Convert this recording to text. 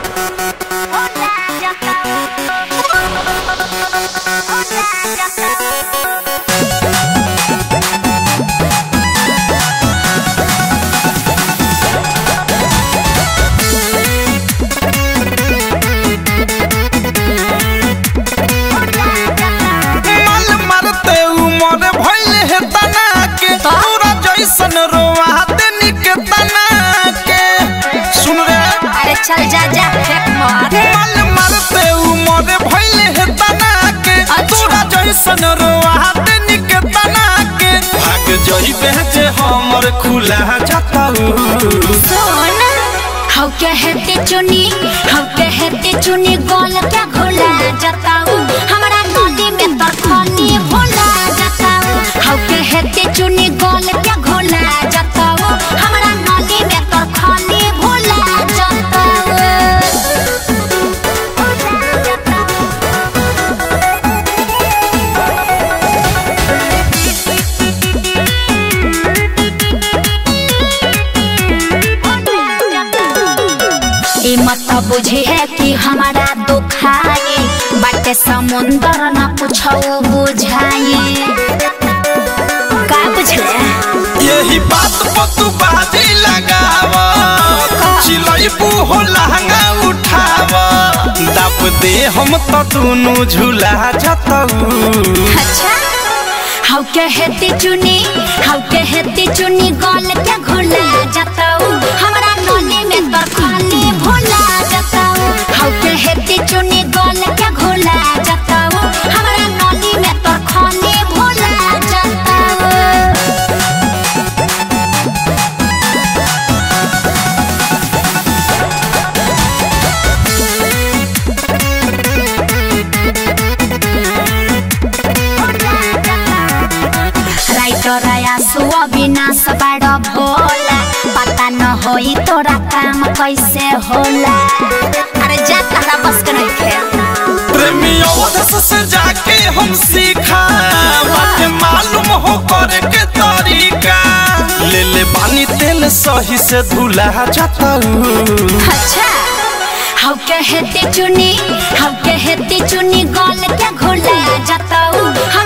माल मारते उमर भइल हे तना के तोरा जैसन रोवा देनी के तना के सुन रे अरे चल जा जा फेंक मार माल मारते उमर भइल हे तना के अच्छा। तोरा जैसन रोवा देनी के तना के भाग जइबे जे हमर खुला जाताऊ सुन हाउ कहते चुनी हाउ कहते चुनी गोल क्या घोला जताऊ हमरा नदी में तर खानी भोला जताऊ हाउ कहते चुनी गोल क्या घोला जताऊ हमरा नदी में तर खानी भोला जताऊ ई मत बुझे है कि हमारा दुखाई बाटे समुंदर न पूछो बुझाई का बुझले यही बात पर तू बाजी लगाव चिलई हो लहंगा उठाव दाब दे हम तो दोनों झूला जतऊ अच्छा हाउ कहते चुनी हाउ कहते चुनी गल के घोला जताऊ हमरा नली में तर खाली भोला जताऊ हाउ कहते चुनी गल के घोला जताऊ हमरा नली में तर खाली भोला जताऊ राइटर आसु अविनाश बाड भोला पता न होई तोरा काम कैसे होला अरे जा तारा बस के नहीं खेल प्रेमी अवधस से जाके हम सीखा बात मालूम हो करे के तरीका ले ले बानी तेल सही से धुला जतऊ अच्छा हाउ कहते चुनी हाउ कहते चुनी गल के घोला जताऊ